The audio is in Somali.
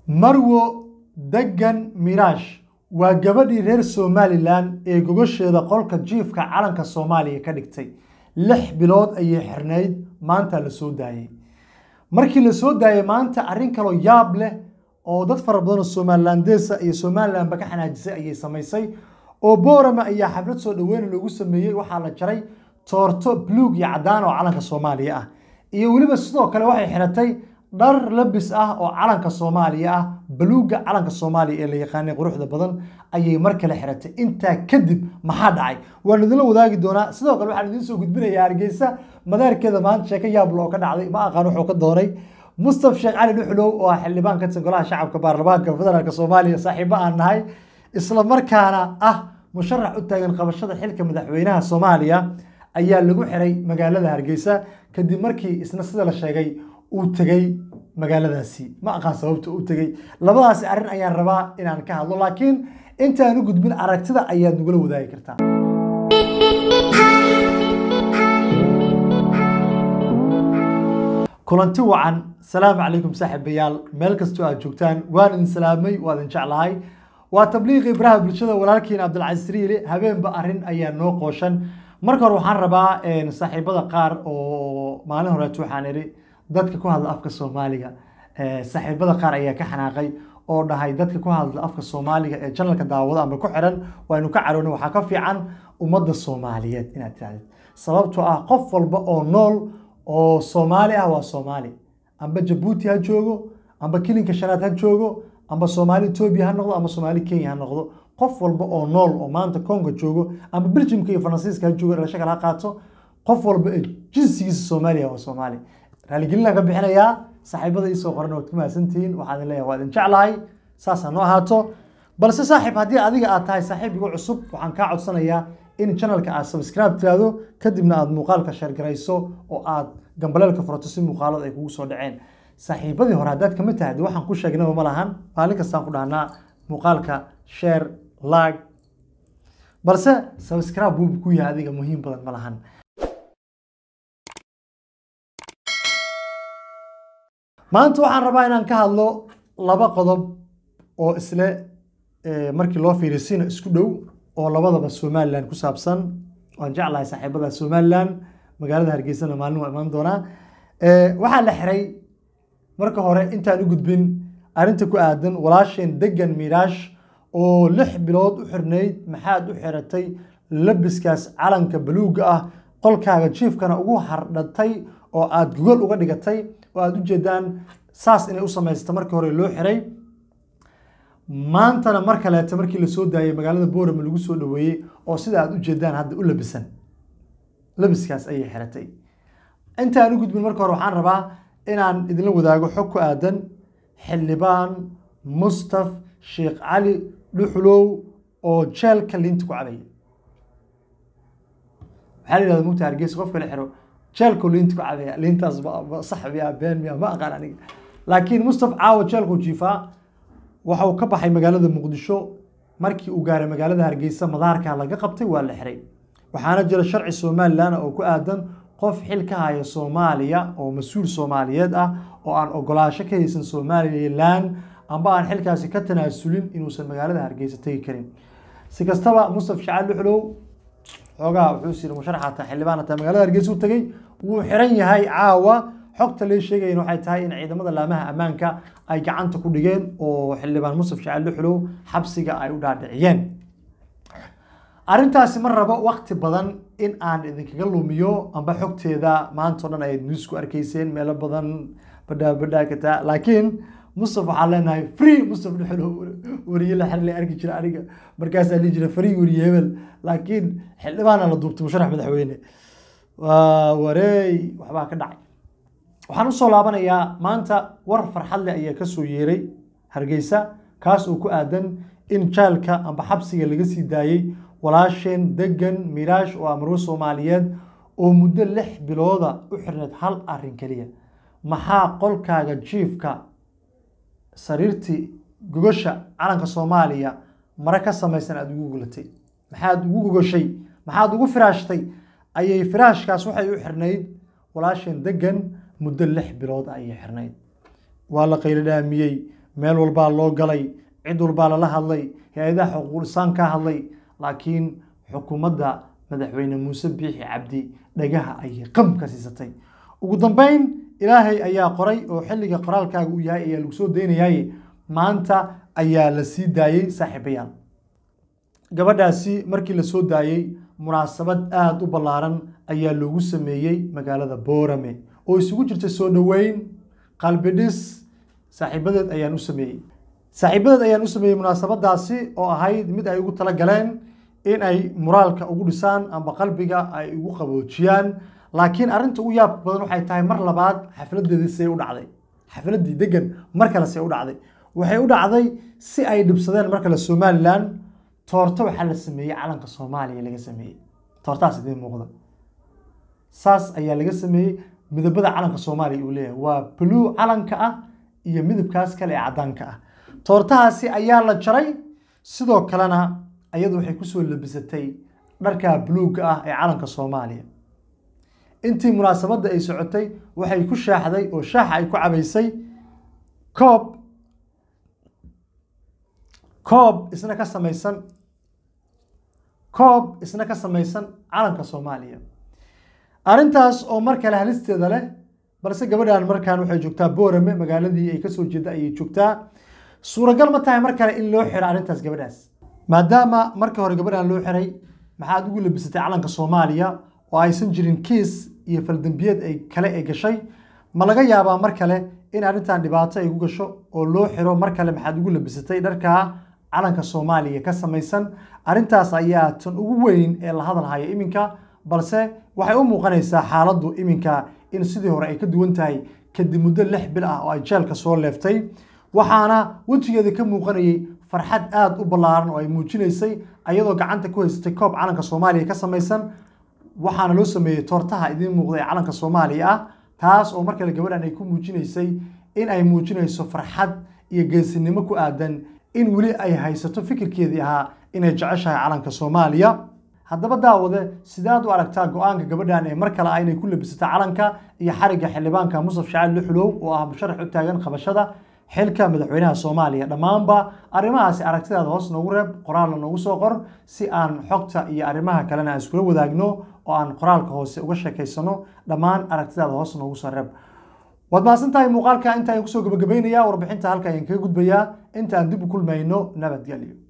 marwo degan miraash waa gabadhii reer somalilan ee gogosheeda qolka jiifka calanka soomaaliya ka dhigtay lix bilood ayay xirnayd maanta la soo daayey markii la soo daayey maanta arrin kaloo yaab leh oo dad fara badan oo somalilandesa iyo somalilandba ka xanaajisay ayay samaysay oo boorama ayaa xaflad soo dhaweyna loogu sameeyey waxaa la jaray toorto bluug iyo caddaan oo calanka soomaaliya ah iyo weliba sidoo kale waxay xiratay dhar labis ah oo calanka soomaaliya ah baluuga calanka soomaaliya ee la yaqaanay quruxda badan ayay mar kale xiratay intaa kadib maxaa dhacay waan idinla wadaagi doonaa sidoo kale waxaan idiin soo gudbinayaa hargeysa madaarkeeda maanta sheeko yaablo oo ka dhacday ma aqaan wuxuu ka doonay mustaf sheekh cali dhuxlow oo ah xildhibaan ka tirsan golaha shacabka baarlamaanka federaalk soomaaliya saaxiibo aan nahay isla markaana ah musharax u taagan qabashada xilka madaxweynaha soomaaliya ayaa lagu xiray magaalada hargeysa kadib markii isna sida la sheegay uu tegey magaaladaasi ma aqaan sababta uu tegey labadaasi arrin ayaan rabaa inaan ka hadlo laakiin intaan u gudbin aragtida ayaad nagula wadaagi kartaa kulanti wacan salaamu calaykum saaxiibayaal meel kastoo aad joogtaan waan idin salaamay waa idin jeclahay waa tabliiqii baraha bulshada walaalkiin cabdilcasiis riile habeenba arrin ayaa noo qooshan marka hore waxaan rabaa saaxiibada qaar oo maalin horeeto waxaan idhi dadka ku hadla afka soomaaliga saaxiibada qaar ayaa ka xanaaqay oo dhahay dadka ku hadla afka soomaaliga ee janalka daawada ama ku xiran waynu ka caroona waxaa ka fiican ummadda soomaaliyeed inaad tirahdid sababtoo ah qof walba oo nool oo soomaali ah waa soomaali amba jabuuti ha joogo amba kilinka shanaad ha joogo amba soomaali etoobiya ha noqdo amba soomaali kenya ha noqdo qof walba oo nool oo maanta congo joogo amba beljimka iyo faransiiska ha joogo dhalasho kale ha qaato qof walba ee jinsigiisa soomaaliya waa soomaali raaligelinaan ka bixinayaa saaxiibada iisoo qoran waad ku mahadsantihiin waxaan idin leeyahay waa idin jeclahay saasa noo ahaato balse saaxiib haddii adiga aad tahay saaxiib igu cusub waxaan kaa codsanayaa in channelka aad subscribe tiraahdo kadibna aad muuqaalka sheergarayso oo aad gambaleelka furato si muuqaalada ay kugu soo dhaceen saaxiibadii hore haddaad kamid tahay de waxaan ku sheegnaba ma lahan maalin kastaan ku dhahnaa muuqaalka share like balse subscribe buubu ku yahay adiga muhiim badan ma lahan maanta waxaan rabaa inaan ka hadlo laba qodob oo isle markii loo fiiriyo sina isku dhow oo labadaba somalilan ku saabsan waan jeclahay saaxiibada somalilan magaalada hargeysana maalin waa imaan doonaa waxaa la xiray marka hore intaan u gudbin arrinta ku aadan walaasheen degan miiraash oo lix bilood u xirnayd maxaad u xiratay labiskaas calanka baluuga ah qolkaaga jiifkana ugu hardhatay oo aad gogol uga dhigatay oo aad ujeedaan saas inay u samaysta markii hore loo xiray maantana mar kaleeta markii lasoo daayay magaalada boorama lagu soo dhaweeyey oo sida aad ujeedaan hadda u labisan labiskaas ayay xiratay intaan u gudbin marka hore waxaan rabaa inaan idinla wadaago xog ku aadan xildhibaan mustaf sheekh cali dhuxulow oo jeelka liinta ku cabaya waxaa la yidhahda mugta hargeysa qofka la xiro jeelku liinta ku cabaya liintaas sax miya been miya ma aqaan aniga laakiin mustaf caawa jeelku jiifaa waxa uu ka baxay magaalada muqdisho markii uu gaaray magaalada hargeysa madaarka laga qabtay waa la xiray waxaana jira sharci somalilan oo ku aadan qof xil ka haya soomaaliya oo mas-uul soomaaliyeed ah oo aan ogolaasho ka haysan somalilan amba aan xilkaasi ka tanaasulin inuusan magaalada hargeysa tegi karin si kastaba mustaf shacaal dhuxlow xoogaha wuxuu siri musharaxata xildhibaan hataa magaalada hargeysa u tegey wuu xiran yahay caawa xogta lee sheegayan waxay tahay in ciidamada laamaha ammaanka ay gacanta ku dhigeen oo xildhibaan mustaf shacaal dhuxlow xabsiga ay u dhaadhiciyeen arrintaasi ma rabo wakti badan in aan idinkaga lumiyo amba xogteeda maanta o dhan ayaad newsku arkayseen meelo badan badhaa badhaa kataa laakiin mustaf waxaan leenahay free mustaf dhuxulow wariye la xir la arki jira aniga markaasaa lii jira free wariye hebel laakiin xildhibaana la duubtay musharax madaxweyne waa wareey waxbaa ka dhacay waxaan usoo laabanayaa maanta war farxad leh ayaa kasoo yeeray hargeysa kaas oo ku aadan in jaalka amba xabsiga laga sii daayey walaasheen degan miraash oo amarwo soomaaliyeed oo muddo lix bilooda u xirneed hal arin keliya maxaa qolkaaga jiifka sariirtii gogosha calanka soomaaliya mare ka samaysan aada ugu golatay maxaad ugu gogoshay maxaad ugu firaashtay ayay firaashkaas waxay u xirnayd walaasheen degan muddo lix bilood ayay xirnayd waa la qaylo dhaamiyey meel walbaa loo galay cid walbaa lala hadlay hay-adaha xuquuqlisaan ka hadlay laakiin xukuumadda madaxweyne muuse biixi cabdi dhagaha ayay qam ka siisatay ugu dambeyn ilaahay ayaa qoray oo xilliga qoraalkaaga uu yahay ayaa lagu soo daynayaaye maanta ayaa la sii daayey saaxiibayaal gabadhaasi markii la soo daayey munaasabad aada u ballaaran ayaa loogu sameeyey magaalada boorame oo isugu jirta soo dhoweyn qalbi dhis saaxiibadeed ayaan u sameeyey saaxiibadeed ayaan u sameeyey munaasabadaasi oo ahayd mid ay ugu tala galeen in ay muraalka ugu dhisaan amba qalbiga ay ugu qaboojiyaan laakiin arrinta ugu yaab badan waxay tahay mar labaad xafladeedii see u dhacday xafladii degan mar kale see u dhacday waxay u dhacday si ay dhibsadeen mar kale somalilan toorto waxaa la sameeyey calanka soomaaliya laga sameeyey toortaas idiin muuqda saas ayaa laga sameeyey midabada calanka soomaaliya uu leeyahay waa blue calanka ah iyo midabkaas kale ee caddaanka ah toortahaasi ayaa la jaray sidoo kalena ayadu waxay kusoo labisatay dharka buluugga ah ee calanka soomaaliya intii munaasabadda ay socotay waxay ku shaaxday oo shaaxa ay ku cabaysay koob koob isna ka samaysan koob isna ka samaysan calanka soomaaliya arrintaas oo mar kale halisteeda leh balse gabadhan markaan waxay joogtaa boorame magaaladii ay kasoo jeeda ayay joogtaa suuragal ma tahay mar kale in loo xiro arrintaas gabadhaas maadaama markii hore gabadhan loo xiray maxaad ugu labisatay calanka soomaaliya oo aysan jirin kiis iyo faldambiyeed ay kale ay gashay ma laga yaabaa mar kale in arrintan dhibaato ay ku gasho oo loo xiro mar kale maxaad ugu labisatay dharkaa calanka soomaaliya ka samaysan arrintaas ayaa tan ugu weyn ee la hadalhaya iminka balse waxay u muuqanaysaa xaaladdu iminka in sidii hore ay ka duwan tahay kadib muddo lix bil ah oo ay jeelka soo leeftay waxaana wejigeeda ka muuqanayay farxad aada u ballaaran oo ay muujinaysay ayadoo gacanta ku haysatay koob calanka soomaaliya ka samaysan waxaana loo sameeyey toortaha idiin muuqda ee calanka soomaaliya ah taas oo markale gabadhan ay ku muujinaysay in ay muujinayso farxad iyo geesinimo ku aadan in weli ay haysato fikirkeedii ahaa inay jeceshahay calanka soomaaliya haddaba daawade sidaad u aragtaa go-aanka gabadhan ee mar kale ah inay ku labisata calanka iyo xarigga xildhibaanka musaf shacaal luxulow oo ah musharax u taagan qabashada xilka madaxweynaha soomaaliya dhammaanba arrimahaasi aragtidaada hoos noogu reeb qoraalna noogu soo qor si aan xogta iyo arrimaha kalena aan iskula wadaagno oo aan qoraalka hoose uga sheekaysano dhammaan aragtidaada hoos noogu soo reeb waad mahadsan tahay muuqaalka inta ayaan kusoo gabagabaynayaa warbixinta halka ayaan kaga gudbayaa inta aan dib u kulmayno nabadgelyo